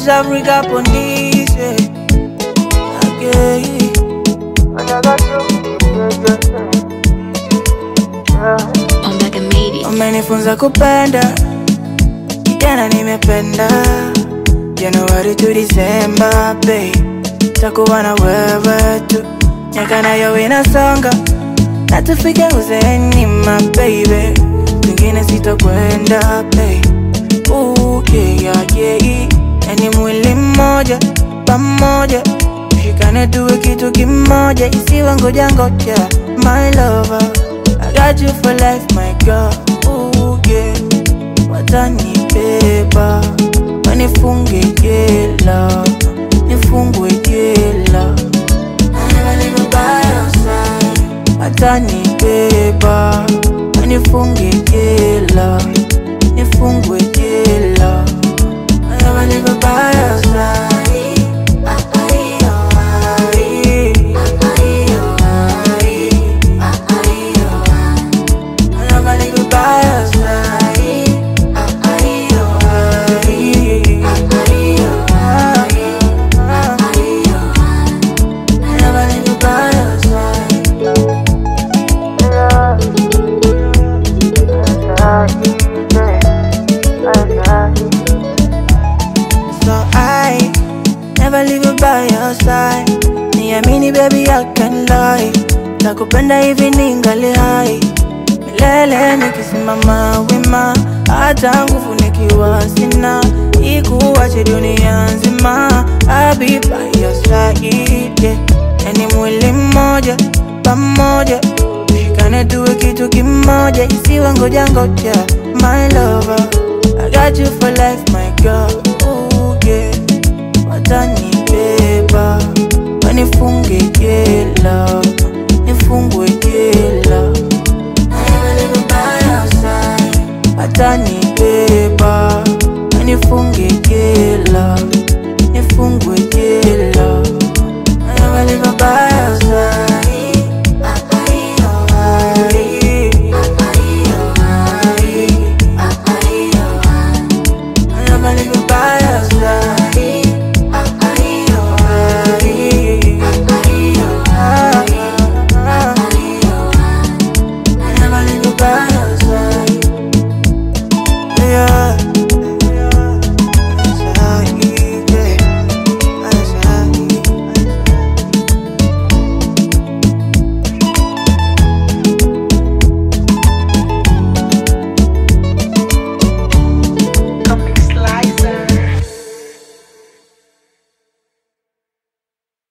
West Africa police, yeah. Okay. And I got you, yeah, yeah, yeah. Omega Media. Umenifunza kupenda kijana, nimependa Januari to Disemba, babe, takuwa na wewe tu, miaka nayo inasonga na tufike uzeeni, my baby, kwingine sitokwenda, babe. Ooh, yeah, yeah, yeah. Yani mwili mmoja pamoja, tushikane tuwe kitu kimoja, isiwe ngoja ngoja, my lover, I got you for life, my girl. Ooh, yeah. Watanibeba wanifunge jela, nifungwe jela, I never leave by your side. Watanibeba wanifunge jela, nifungwe jela, I never leave by your side. I never leave by your side. I never leave by your side. So I never leave you by your side. Niamini baby, I can lie. Nakupenda hivi ningali hai milele, nikisimama wima, hata nguvu nikiwa sina, ikuache dunia nzima. I'll be by your side, yeah. Yani mwili mmoja pamoja, tushikane tuwe kitu kimoja, isiwe ngoja ngoja, my lover. I got you for life, my girl. Ooh, yeah. Watanibeba wanifunge jela,